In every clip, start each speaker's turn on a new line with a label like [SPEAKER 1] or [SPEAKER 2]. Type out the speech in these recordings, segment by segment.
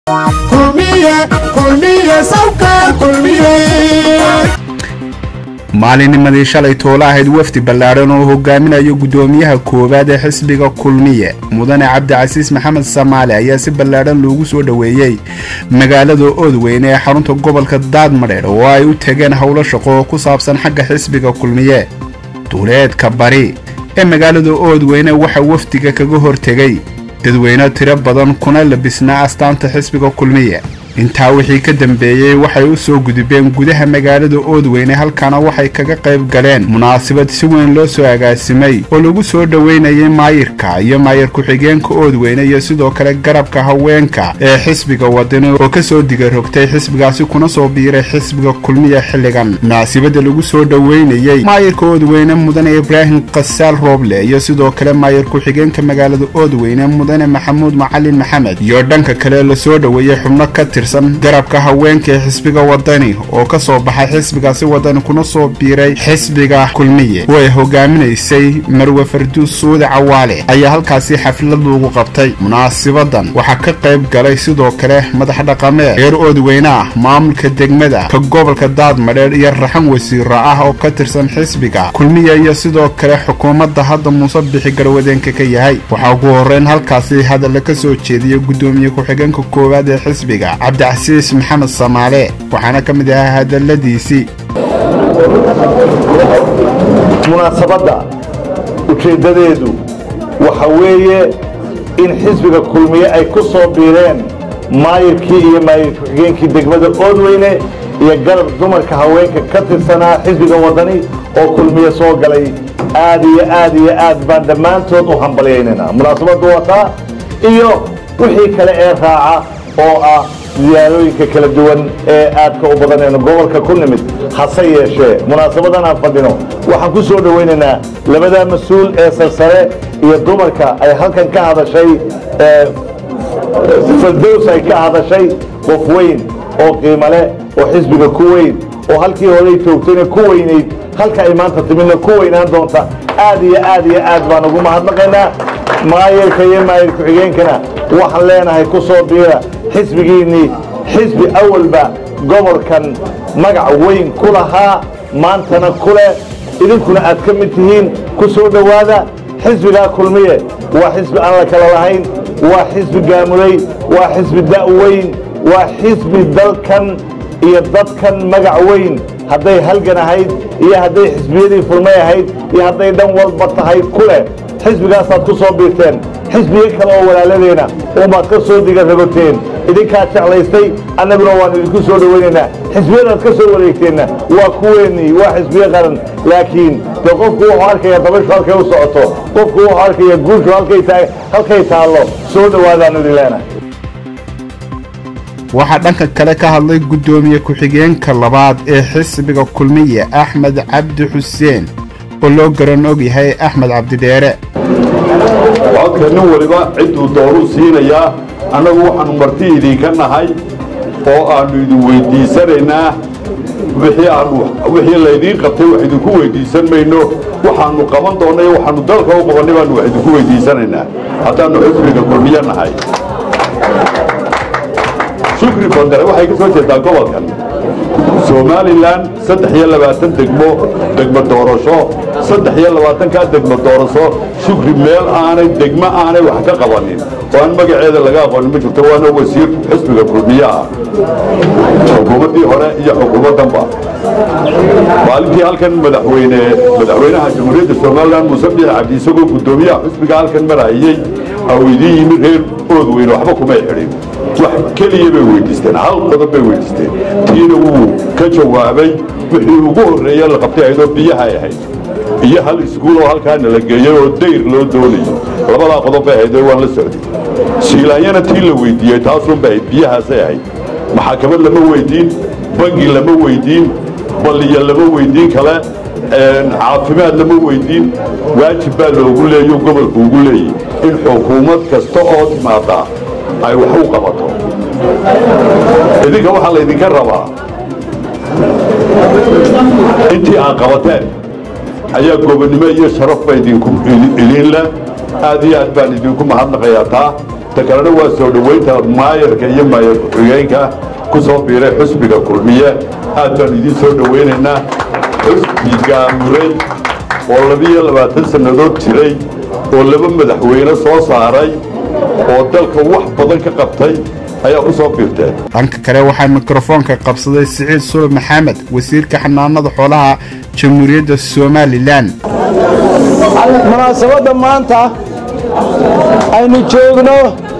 [SPEAKER 1] maalinimadii shalay toolo ahayd wafdi ballaadhan oo hogaaminayo guddoomiyaha koowaad ee xisbiga kulmiye mudane cabdicasiis maxamed samaale ayaa si ballaadhan loogu soo dhoweeyey magaalada oodweyne ee xarunta gobolka daadmadheer oo ay u tageen howlo shaqo oo ku saabsan xagga xisbiga kulmiye duuleedka bari ee magaalada oodweyne waxaa wafdiga kaga hortegay dadweyne tiro badan kuna labisnaa astaanta xisbiga kulmiye intaa wixii ka dambeeyey waxay u soo gudubeen gudaha magaalada oodweyne halkaana waxay kaga qayb galeen munaasabad si weyn loo soo agaasimay oo lagu soo dhoweynayay maayirka iyo maayir ku-xigeenka oodweyne iyo sidoo kale garabka haweenka ee xisbiga wadani oo kasoo digarogtay xisbigaasi kuna soo biiray xisbiga kulmiya xilligan munaasabada lagu soo dhoweynayey maayirka oodweyne mudane ibraahim kasaal rooble iyo sidoo kale maayir ku-xigeenka magaalada oodweyne mudane maxamuud macalin maxamed iyo dhanka kale lasoo dhoweeyey xubno ka garabka haweenka ee xisbiga wadani oo ka soo baxay xisbigaasi wadani kuna soo biiray xisbiga kulmiye oo ay hogaaminaysay marwe farduus suude cawaale ayaa halkaasi xaflad lagu qabtay munaasibadan waxaa ka qayb galay sidoo kale madax dhaqameed reer oodweyne ah maamulka degmada ka gobolka daadmadheer iyo raxan wasiiro ah oo ka tirsan xisbiga kulmiya iyo sidoo kale xukuumadda hadda muuse bixi garwadeenka ka yahay waxaa ugu horeyn halkaasi hadalla ka soo jeediyay guddoomiye ku-xigeenka koowaad ee xisbiga cabdicasiis maxamed samaale waxaana ka mid ahaa hadalladiisii
[SPEAKER 2] munaasabadda ujeeddadeedu waxa weeye in xisbiga kulmiye ay ku soo biireen maayirkii iyo maayir ku-xigeenkii degmada oodweyne iyo garab dumarka haweenka ka tirsanaa xisbiga waddani oo kulmiye soo galay aad iyo aad iyo aad baan dhammaantood u hambalyaynayna munaasabaddu wataa iyo wixii kale ee raaca oo ah ziyaarooyinka kala duwan ee aadka u badanayno gobolka ku nimid hase yeeshee munaasabadan aan fadhino waxaan ku soo dhowaynaynaa labadaa mas-uul ee sarsare iyo dumarka ay halkan ka hadashay fardows ay ka hadashay qof weyn oo qiimo leh oo xisbiga ku weyn oo halkii horey joogtayna ku weynayd halka ay maanta timidna ku weynaan doonta aad iyo aad iyo aad baan ugu mahadnaqaynaa maayirka iyo maayir ku-xigeenkana waxaan leenahay ku soo biira xisbigiinnii xisbi awalba gobolkan magac weyn ku lahaa maantana ku leh idinkuna aad ka mid tihiin ku soo dhowaada xisbigaa kulmiye waa xisbi aan la kala lahayn waa xisbi gaamulay waa xisbi da'weyn waa xisbi dalkan iyo dadkan magac weyn hadday halgan ahayd iyo hadday xisbiyadii fulmay ahayd iyo hadday dhan walba tahay ku leh xisbigaasaad ku soo biirteen xisbiyo kale oo walaaladeena umaad ka soo diga ragoteen idinkaa jeclaystay annaguna waan idinku soo dhowaynaynaa xisbiyadaad ka soo wareegteenna waa kuweennii waa xisbiyo qaran laakiin dee qofku wuxuu arkaya dabashu halkay u socoto qofku wuxuu arkaya guushu halkay taallo soo dhowaadaanu idin leenahay
[SPEAKER 1] waxaa dhanka kale ka hadlay guddoomiye ku-xigeenka labaad ee xisbiga kulmiye axmed cabdi xuseen oo loo garan og yahay axmed cabdidheere
[SPEAKER 3] codka nin waliba cidduu doonuu siinayaa annagu waxaannu marti idinka nahay oo aannu idin weyddiisanaynaa wixii laydiin qabtay wax idinku weyddiisan mayno waxaannu qaban doonnay waxaannu dalka u qabannay baannu wax idinku weyddiisanaynaa haddaannu xisbiga kulmiye nahay shukri bandare waxay ka soo jeedaa gobolkan somalilan saddex iyo labaatan degmo degmo doorasho saddex iyo labaatankaa degmo doorasho shukri meel aanay degmo aanay wax ka qabanin oo aan magaceeda laga aqoonin ma jirto waana wasiir xisbiga kulmiye ah xukuumaddii hore iyo xukuumaddanba maalintii halkan madaxweyne madaxweynaha jamhuuriyadda somalilan muuse biix cabdi isagoo guddoomiyaha xisbiga halkan marayey au idiin yimid reer oodweyne waxba kumay xidhin wax keliya bay weyddiisteen hal qodob bay weyddiisteen tiina wuu ka jawaabay wixii ugu horreeye la qabtay ahaydoo biyahay ahayd iyo hal iskuuloo halkaana la geeyey oo dayr loo doonayo labadaa qodob bay ahayd waan la socday siilaanyana tii la weyddiiyey taasunbay ahayd biyahaasay ahayd maxakamad lama weyddiin bangi lama weyddiin balliya lama weyddiin kale caafimaad lama weyddiin waajib baa loogu leeyo gobolku ugu leeyay in xukuumad kasta oo timaadaa ay wax u qabato idinka waxaa laydinka rabaa intii aad qabateen ayaa gobonnimo iyo sharafba idinku idiin leh aad iyo aad baan idinku mahadnaqayaa taa ta kalena waa soo dhoweynta maayarka iyo maayar ku-xigeenka ku soo biiray xusbiga kulmiye aad baan idiin soo dhoweynaynaa xusbi gaamuray oo labiiyo labaatan sannadood jiray oo laba madaxweyne soo saaray oo dalka wax badan ka qabtay ayaa ku soo biirteen
[SPEAKER 1] dhanka kale waxaa mikrofoonka qabsaday siciid sulub maxamed wasiirka xanaanada xoolaha jamhuuriyadda somalilan
[SPEAKER 4] munaasabadda maanta aynu joogno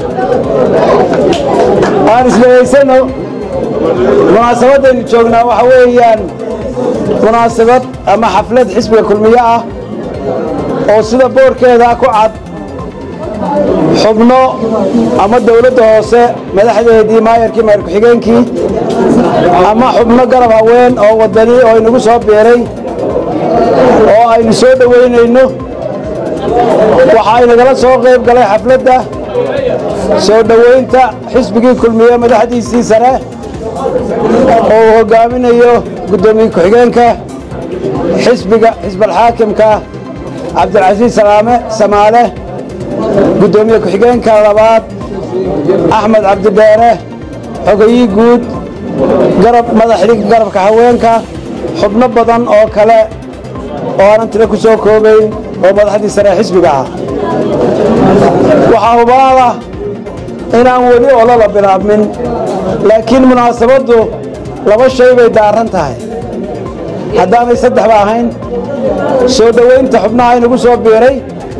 [SPEAKER 4] aan islehaysano munaasabadaynu joognaa waxa weeyaan munaasabad ama xaflad xisbiga kulmiye ah oo sida boorkeeda ku cad xubno ama dawladda hoose madaxdeedii maayarkii maayar ku-xigeenkii ama xubno garab haween oo wadani oo inagu soo biiray oo aynu soo dhoweynayno waxa aynagala soo qayb galay xafladda soo dhoweynta xisbigii kulmiye madaxdiisii sare oo uu hoggaaminayo guddoomiye ku-xigeenka xisbiga xisbalxaakimka cabdilcasiis salaame samaale guddoomiye ku-xigeenka labaad axmed cabdidheere xogayii guud garab madaxdii garabka haweenka xubno badan oo kale oo aanan tiro ku soo koobayn oo madaxdii sare xisbiga ah waxaa hubaala inaan weli olola bilaabmin laakiin munaasabaddu laba shay bay daaran tahay haddaanay saddexba ahayn soo dhoweynta xubnaha inagu soo biiray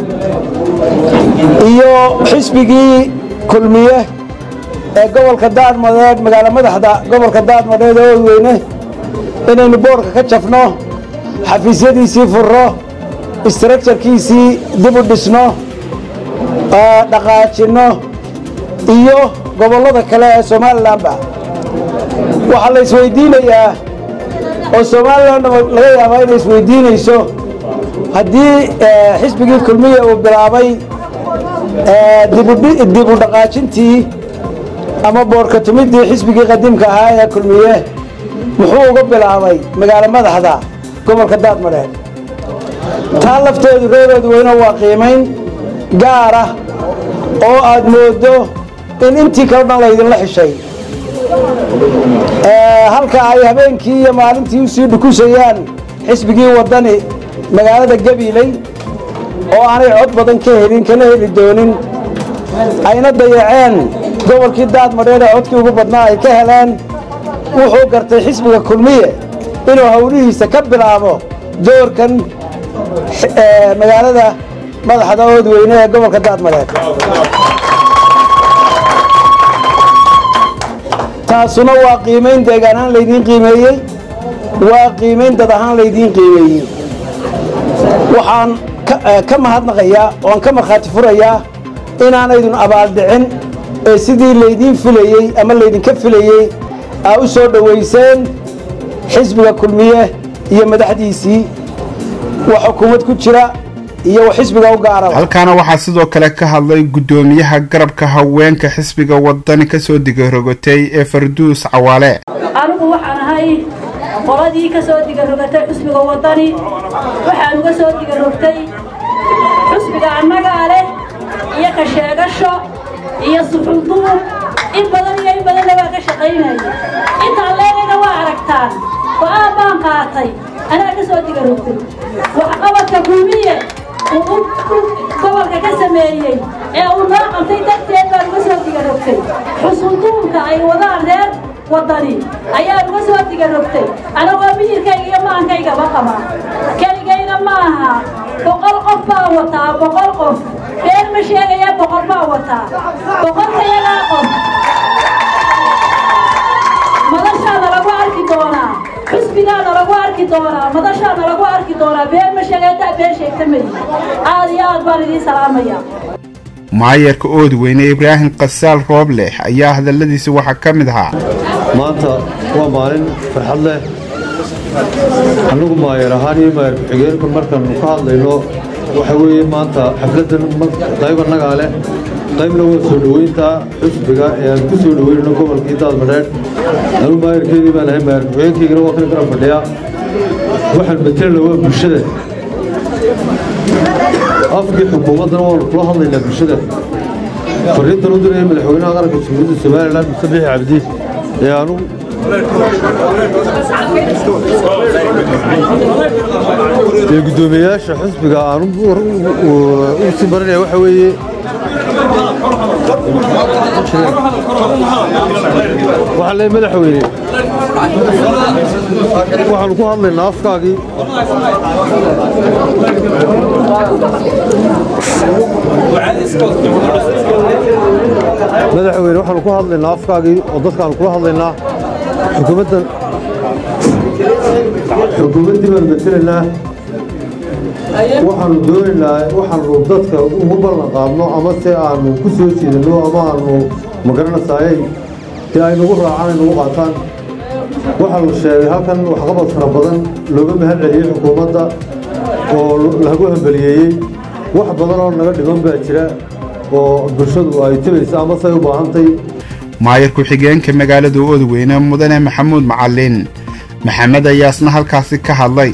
[SPEAKER 4] iyo xisbigii kulmiye ee gobolka daadmadeed magaalo madaxda gobolka daadmadeed oo weyne inaynu boorka ka jafno xafiisyadiisii furro istarakjarkiisii dib u dhisno dhaqaajinno iyo gobollada kale ee somalilanba waxaa la isweydiinayaa oo somalilan laga yaabaa inay isweydiinayso haddii xisbigii kulmiya uu bilaabay dib u dhaqaajintii ama boorka tumiddii xisbigii qadiimka ahaa ee kulmiye muxuu uga bilaabay magaalo madaxda gobolka daadmadheed taa lafteedu reereedu weyno waa qiimayn gaara oo aad mooddo in intii kale dhan laydinla xishay halka ay habeenkii iyo maalintii u sii dhukusayaan xisbigii waddani magaalada gabiiley oo aanay cod badan ka helin kana heli doonin ayna dayaceen gobolkii daadmadheed ee codkii ugu badnaa ay ka heleen wuxuu gartay xisbiga kulmiye inuu hawlihiisa ka bilaabo doorkan magaalada madaxda oodweyne ee gobolka daadmadheed taasuna waa qiimayn deegaan ahaan laydiin qiimeeyey waa qiimayn dad ahaan laydiin qiimeeyey waxaan ka mahadnaqayaa oan ka markhaati furayaa inaanaydun abaaldhicin ee sidii laydiin filayey ama laydinka filayey aa u soo dhowayseen xisbiga kulmiye iyo madaxdiisii wax xukuumad ku jira iyo xisbiga u gaaraba
[SPEAKER 1] halkaana waxaa sidoo kale ka hadlay guddoomiyaha garabka haweenka xisbiga wadani kasoo digarogotay ee farduus cawaale
[SPEAKER 5] anigu waxaan ahay qoladii ka soo digarogatay xusbiga waddani waxaan uga soo digarogtay xusbiga annagaa leh iyo ka sheegasho iyo suxulduub in badan iyo in badanna waa ka shaqaynaya intaan leegayna waa aragtaan go'aan baan qaatay anaa ka soo digarogtay waxqabadka kulmiye uu gobolka ka sameeyey ee uu noo qabtay darteed baan uga soo digarogtay xusulduubka ay wadaan reer waddani ayaan uga soo digarogtay anagoo miyirkayga iyo maankaygaba qaba keligayna ma aha boqol qof baa wataa boqol qof been ma sheegaya boqol baa wataa boqolkayagaa qof madashaana lagu arki doonaa xusbigaana lagu arki doonaa madashaana lagu arki doonaa been ma sheegaya been sheegta mayi aad iyo aad baan idiin salaamaya
[SPEAKER 1] maayarka oodweyne ibraahim kasaal roobleh ayaa hadalladiisa waxaa ka mid ahaa
[SPEAKER 6] maanta waa maalin farxad leh annagu maayar ahaan iyo maayar ku-xigeenku markaannu ka hadlayno waxa weeye maanta xafladdan qayb annagaa leh qaybna waa soo dhoweynta xusbiga ee aan ku soo dhoweynayno gobolkii daadmadheedh anu maayarkeedii baan ahay maayar ku-xigeenkaygana waa kan garab fadhiya waxaan matelna waa bulshada afkii xukuumaddana waanu kula hadlaynaa bulshada fariintan u diraya madaxweynaha qaranka jamhuuriyadda somalilan muse bixi cabdi ee anugu ee guddoomiyeyaasha xisbiga aan u sii marinaya waxa weeye waxaan leeyahay madaxweyne waxaanu ku hadlaynaa afkaagii madaxweyne waxaanu ku hadlaynaa afkaagii oo dadkaanu kula hadlaynaa xukuumaddan xukuumaddii baanu matelaynaa waxaanu doonaynaa waxaanu dadka ugu ballan qaadno ama se aanu ku soo jeedino ama aanu magaranaysaayey dee ay nagu raacaan ay nagu qaataan waxaa la sheegay halkan waxqabad fara badan looga mahad celiyey xukuumadda oo lagu hambaliyeeyey wax badan oo naga dhiman baa jira oo bulshadu ay tabaysa ama say u baahantay
[SPEAKER 1] maayar ku-xigeenka magaalada oodweyne mudane maxamuud macalin maxamed ayaasna halkaasi ka hadlay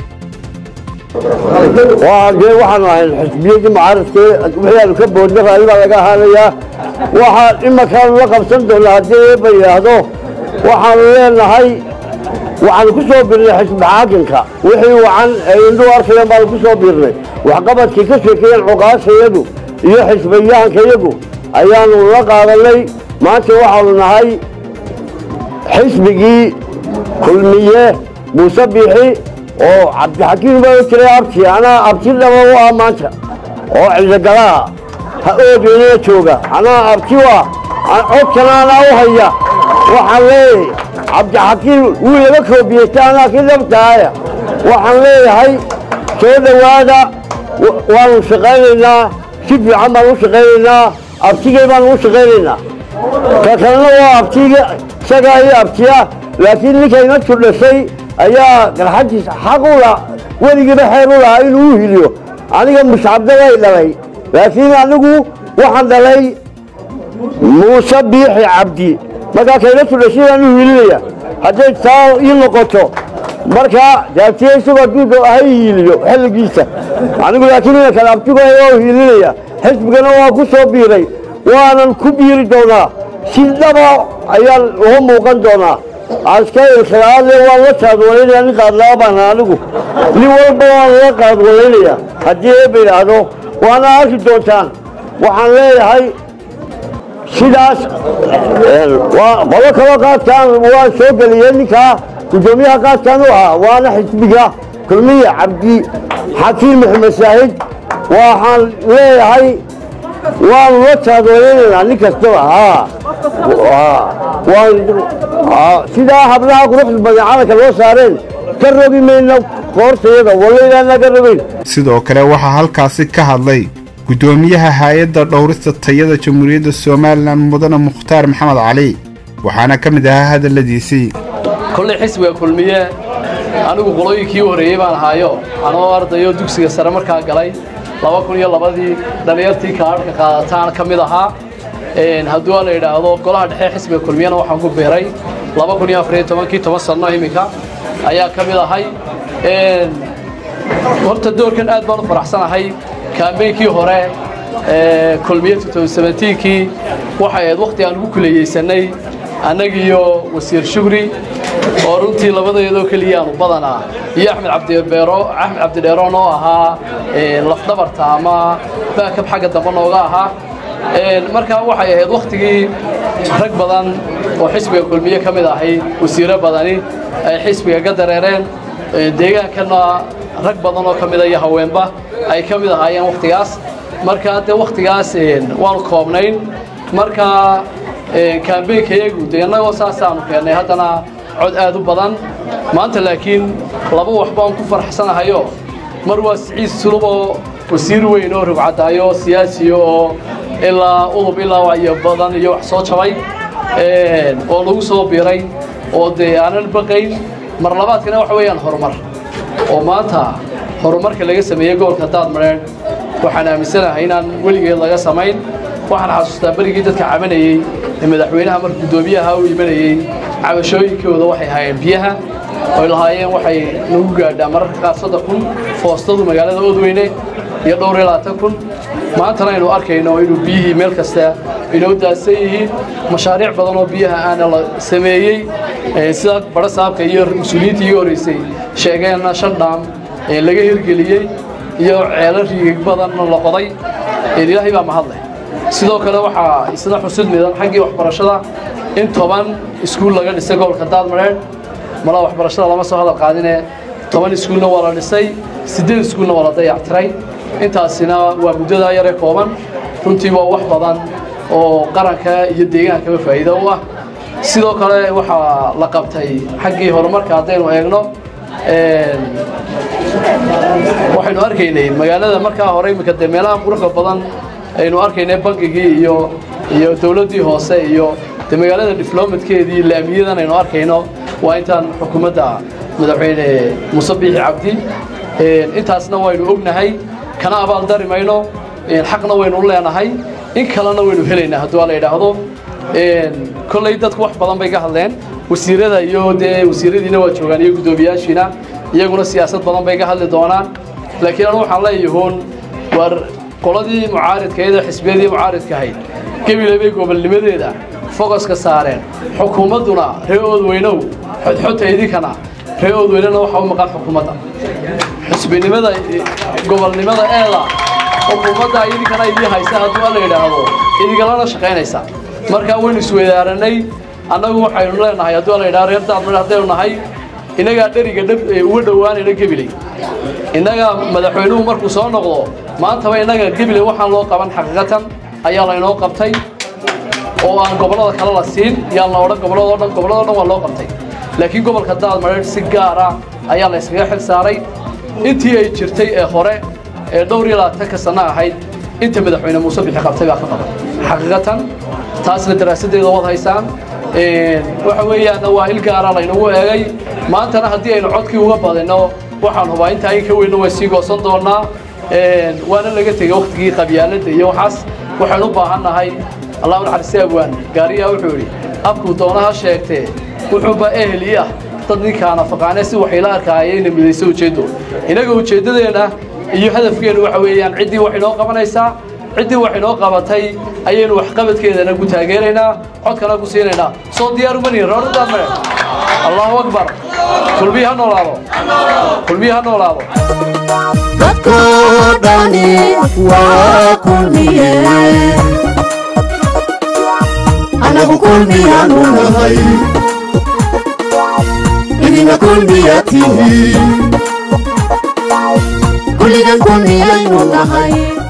[SPEAKER 7] dee waxaanu ahayn xisbiyadii mucaaradkee waxyaanu ka boodna raalli baa laga ahaanayaa waxaa imankaanu la qabsan doonaa haddii eeba yidhaahdo waxaanu leenahay waxaanu ku soo birnay xisbi xaakinka wixii wacan ay indhuu arkayaan baanu ku soo birnay waxqabadkii ka sheekeeyeen cuqaashayadu iyo xisbiyahankayagu ayaanu la qaadanay maanta waxaanu nahay xisbigii kulmiye muuse biixi oo cabdixakiim baa jiray abti anaa abti dhaba u ah maanta oo cidogalaha ha oogeynana jooga anaa abti u ah codkana anaa u haya waxaan leeyahay cabdixakiim wuu laga koobiyeysta anaa ki dhabtaaya waxaan leeyahay soo dhowaada waanu shaqaynaynaa si fiican baan u shaqaynaynaa abtigey baanu u shaqaynaynaa ka kalena waa abtiga isagaa iyo abtiya laakiin ninkayna tudhashay ayaa garxadiisa xaq u la weligiiba xeer u lahaa inuu u hiliyo aniga muscabdabay dhalay laakiin anigu waxaan dhalay muuse biixi cabdi markaa kayna tudhashay baan u hilinaya hadday taa ii noqoto markaa daabtiye isagoo duuda ha hiiliyo xilligiisa anigu laakiin ina kale abtigo waa u hiilinaya xisbigana waa ku soo biiray waanan ku biiri doonaa si dhaba ayaan uga muuqan doonaa askailkalaale waan la qaadwalaynaya nin qaadlaa baan anigu nin walba waan la qaadwalaynaya haddii eeba yidhaahdo waana arki doontaan waxaan leeyahay sidaas qolo kaloo qaadkaan waan soo geliyey ninkaa guddoomiyaha qaadkaan u ahaa waana xisbiga kulmiya cabdi xakiim maxamed saahid waxaan leeyahay waanu la taadweynaynaa nin kastaba sidaa hablaha quruxda badan calanka loo saareen ka rogi mayna koortayada walaynaana ka rogayn
[SPEAKER 1] sidoo kale waxaa halkaasi ka hadlay guddoomiyaha hay-adda dhowrista tayada jamhuuriyadda somalilan mudane mukhtaar maxamed cali waxaana ka mid ahaa hadalladiisii
[SPEAKER 8] kollay xisbiga kulmiye anigu qolooyinkii u horreeyey baan ahaayo anoo ardayo dugsiga sare markaa galay laba kun iyo labadii dhallinyartii kaadhka qaadataan ka mid ahaa hadduu la yidhaahdo golaha dhexe xisbiga kulmiyana waxaan ku beeray laba kun iyo afariyo tobankii toban sanno iminka ayaa ka mid ahay horta doorkan aad baan u faraxsanahay kaambeynkii hore kulmiye kii waxay ahayd wakhti aan ugu kuleeyeysanay annagiiyo wasiir shugri oo runtii labadayadoo keliya aanu badanaa iyo axmed cabdibeero axmed cabdidheeroon oo ahaa lafdhabarta ama baakab xagga dambe nooga ahaa markaa waxay ahayd wakhtigii rag badan oo xisbiga kulmiye ka mid ahay wasiiro badani ay xisbiga ka dareereen deegaankana rag badan oo ka mida iyo haweenba ay ka mid ahaayeen wakhtigaas markaa dee wakhtigaas waanu koobnayn markaa kaambeynkayagu dee innagoo saasaanu keennay haddana cod aad u badan maanta laakiin laba wax baan ku faraxsanahayo mar waa siciid sulub oo wasiir weyn oo rogcadaayo siyaasiyo oo ilaa udub ilaa wacyo badan iyo wax soo jabay oo lagu soo biiray oo dee aanan baqayn mar labaadkana waxa weeyaan horumar oo maanta horumarka laga sameeyey gobolka daadmareedh waxaan aaminsanahay inaan weligeed laga samayn waxaan xasuustaa berigii dadka cabanayey ee madaxweynaha marka guddoomiyaha u imanayey cabashooyinkooda waxay ahaayeen biyaha oy lahaayeen waxay nagu gaadhaa mararka qaar soddon kun foostadu magaalada oodweyne iyo dhowr iyo labaatan kun maantana aynu arkayno inuu biyihii meel kasta inoo daadsan yihiin mashaariic badan oo biyaha aana la sameeyey sida badho saabka iyo mas-uuliyiintii iga horreysay sheegeenna shan dhaam laga hirgeliyey iyo ceelo riigig badanna la qoday ilaahay baa mahadleh sidoo kale waxaa isna xusid midan xaggii waxbarashada in toban iskuul laga dhisay gobolka daadmareedh malaa waxbarashada lama soo hadal qaadine toban iskuulna waa la dhisay siddeed iskuulna waa la dayactiray intaasina waa muddadaa yare kooban runtii waa wax badan oo qaranka iyo deegaankaba faa'iido u ah sidoo kale waxaa la qabtay xaggii horumarka haddaynu eegno waxaynu arkaynay magaalada markaa hore iminka dee meelaha quruxda badan aynu arkaynay bankigii iyo iyo dowladdii hoose iyo dee magaalada diflomatkeedii laamiyadan aynu arkayno waa intaan xukuumadda madaxweyne muuse biixi cabdi intaasna waynu ognahay kana abaaldari mayno xaqna waynu u leenahay in kalena waynu helaynaa hadduu la yidhaahdo kolley dadku wax badan bay ka hadleen wasiirada iyo dee wasiiradiina waa joogaan iyo guddoomiyaashiina iyaguna siyaasad badan bay ka hadli doonaan laakiin anu waxaan leeyahuun waar qoladii mucaaridkaeeda xisbiyadii mucaaridka ahayd gebile bay gobolnimadeeda fogoska saareen xukuumadduna ree oodweynow xodxota idinkana ree oodweynena waxaa u maqan xukuumadda xisbinimada gobolnimada eeda xukuumadda idinkana idii haysa hadduu la yidhaahdo idinkalana shaqaynaysa markaa waynu isweydaaranay annagu waxaynu leenahay hadduu la yidhahdo reer daadmar haddaynu nahay innagaa dheriga dhab uga dhowaanayna gebiley innaga madaxweynuhu markuu soo noqdo maantaba innaga gebiley waxaan loo qaban xaqiiqatan ayaa laynoo qabtay oo aan gobollada kale la siin yaan la odhan gobolladoo dhan gobolladoo dhan waa loo qabtay laakiin gobolka daadmareer si gaara ayaa la yskaga xil saaray intii ay jirtay ee hore ee dhowr iyo labaatanka sanno ahayd inta madaxweyne muuse bixi qabtay baa ka qaban xaqiiqatan taasna daraasaddeeda wad haysaan waxa weeyaanna waa il gaara laynagu eegay maantana haddii aynu codkii uga badinno waxaan hubaa intaa in ka weynna way sii goosan doonnaa waana laga tegey wakhtigii qabyaaladda iyo waxaas waxaynu u baahan nahay allahu naxariiste abwaan gaariyaa wuxuu yidhi afkuu doonaha sheegtee wuxuuba ehel ii ah dad ninkaana faqaane si waxayla arkaayeenna midayso ujeeddo innaga ujeeddadeenna iyo hadafkeennu waxa weeyaan ciddii wax inoo qabanaysaa ciddii wax inoo qabatay ayaynu waxqabadkeedana ku taageeraynaa codkana ku siinaynaa soo diyaar uma nihin rooradaad mare allahu akbar kulmiyi ha noolaado kulmiyi ha noolaado
[SPEAKER 9] dadko dhani waa kulmiye anagu kulmiyaanu nahay idina kulmiya tihi kulligan kulmiyaynu nahay